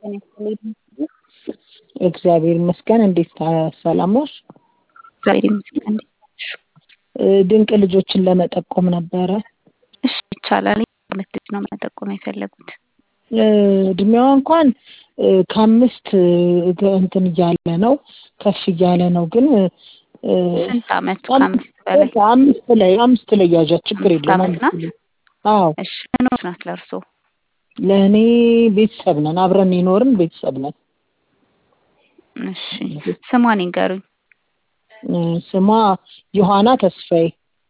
እግዚአብሔር ይመስገን። እንዴት ሰላም ነሽ? እግዚአብሔር ይመስገን። እንዴት ነሽ? ድንቅ ልጆችን ለመጠቆም ነበረ። እሺ ይቻላል። ዓመት ልጅ ነው መጠቆም የፈለጉት? እድሜዋ እንኳን ከአምስት እንትን እያለ ነው ከፍ እያለ ነው ግን ስንት ዓመት? ከአምስት በላይ አምስት ላይ አምስት ላይ ያዣት ችግር አምስት የለም። ዓመት ናት? አዎ እሺ ምኖች ናት ለእርሶ? ለእኔ ቤተሰብ ነን፣ አብረን የኖርን ቤተሰብ ነን። እሺ ስሟን ይንገሩኝ። ስሟ ዮሐና ተስፋዬ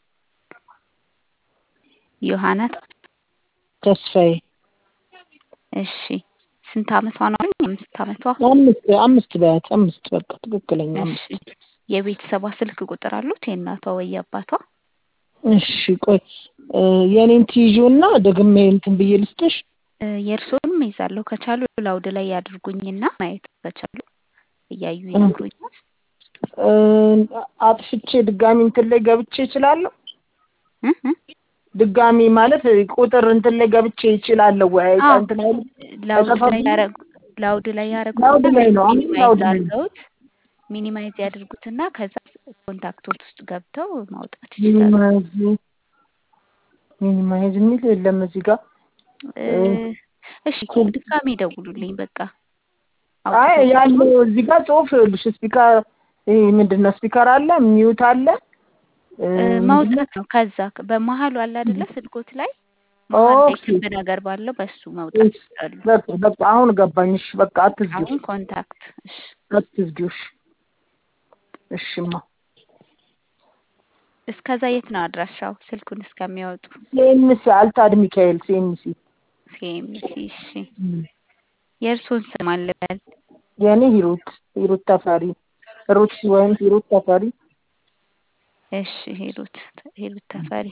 ዮሐና ተስፋዬ እሺ ስንት ዓመቷ ነው? አምስት ዓመቷ። አምስት አምስት በያት አምስት በቃ ትክክለኛ እሺ አምስት የቤተሰቧ ስልክ ቁጥር አሉት? የእናቷ ወይ የአባቷ? እሺ ቆይ የኔን ትይዥውና ደግሜ እንትን ብዬ ልስጥሽ። እ የእርስዎንም ይዛለሁ ከቻሉ ላውድ ላይ ያድርጉኝና ማየት ከቻሉ እያዩ ይነግሩኛል። እ አጥፍቼ ድጋሚ እንትን ላይ ገብቼ እችላለሁ? እ እ ድጋሚ ማለት ቁጥር እንትን ላይ ገብቼ እችላለሁ ወይ? አዎ። እንትን አይልም? ላውድ ላይ አይጠፋብኝም? ያረጉ ላውድ ላይ ያረጉትና ላውድ ላይ ነው። አሁን ሚኒማይዝ ላውድ ላይ ነው። አድርገውት ሚኒማይዝ ያድርጉትና ከዛ ኮንታክቶት ውስጥ ገብተው ማውጣት ይችላሉ። ሚኒማይዝ ሚኒማይዝ የሚል የለም እዚህ ጋር። እ እሺ ድጋሜ ደውሉልኝ በቃ አይ አውጥተው ያለው እዚህ ጋር ጽሁፍ ይኸውልሽ ስፒከር ይሄ ምንድን ነው ስፒከር አለ ሚዩት አለ እ እ ምንድን ነው? ማውጣት ነው። ከዛ በመሀሉ አለ አይደለ ስልኮት ላይ መሀል ላይ ኦኬ ክብ ነገር ባለው በሱ መውጣት እሺ፣ ይችላሉ። በቃ በቃ አሁን ገባኝ። እሺ በቃ አትዝጊው አሁን ኮንታክት እሺ አትዝጊው። እሺ እሺማ እስከዛ የት ነው አድራሻው? ስልኩን እስከሚያወጡ ሲኤምሲ አልታድ ሚካኤል ሲኤምሲ ሲኤምሲ። እሺ የእርሶን ስም አልበል። የኔ ሂሩት ሂሩት ተፈሪ ሩት ወይም ሂሩት ተፈሪ እሺ ሂሩት ሂሩት ተፈሪ።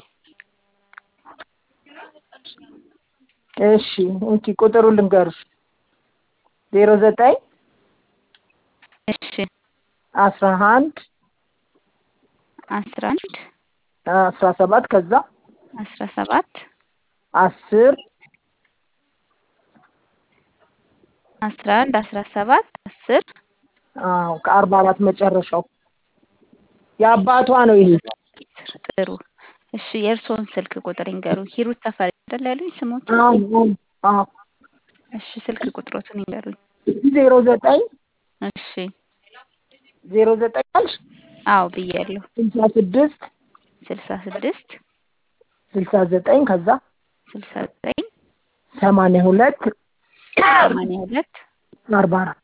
እሺ እንኪ ቁጥሩ ልንገርሽ ዜሮ ዘጠኝ እሺ አስራ አንድ አስራ አንድ አስራ ሰባት ከዛ አስራ ሰባት አስር አስራ አንድ አስራ ሰባት አስር አዎ ከአርባ አራት መጨረሻው የአባቷ ነው ይሄ ጥሩ። እሺ የእርስዎን ስልክ ቁጥር ይንገሩኝ። ሂሩት ተፈሪ አይደል ያሉኝ ስሞቱ? አዎ አዎ አዎ እሺ ስልክ ቁጥሮትን ይንገሩኝ። ዜሮ ዘጠኝ እሺ ዜሮ ዘጠኝ አልሽ አዎ ብያለሁ። ስልሳ ስድስት ስልሳ ስድስት ስልሳ ዘጠኝ ከዛ ስልሳ ዘጠኝ ሰማንያ ሁለት ሰማንያ ሁለት አርባ አራት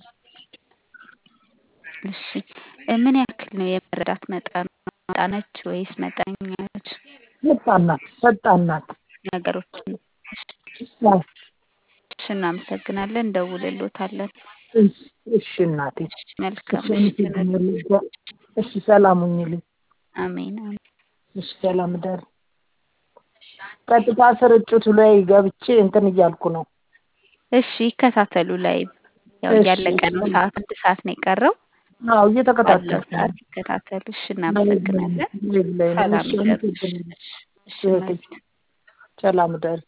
እሺ እ ምን ያክል ነው የመረዳት መጠኑ? መጣነች ወይስ መጠነኛ ነች? ፈጣን ናት ፈጣን ናት ነገሮችን አዎ እሺ እናመሰግናለን። እንደውልሎታለን። እሺ እሺ እናቴ እሺ መልካም እሺ ምሽት ይሁንልዎት። አመሰግናለሁ እሺ ሰላም ሁኚልኝ አሜን አሜን። እሺ ሰላም እደሪ ቀጥታ ስርጭቱ ላይ ገብቼ እንትን እያልኩ ነው እሺ ይከታተሉ። ላይ ያው እሺ እያለቀ ነው ሰዓት አንድ ሰዓት ነው የቀረው። አዎ ባለው እየተከታተልኩ ነው ሰዓት ይከታተሉ። እሺ እናመሰግናለን። ላይ ነው ሰላም እሺ ይደሩ። እሺ አመሰግናለሁ እሺ እህቴ መልካም ሰላም እደሪ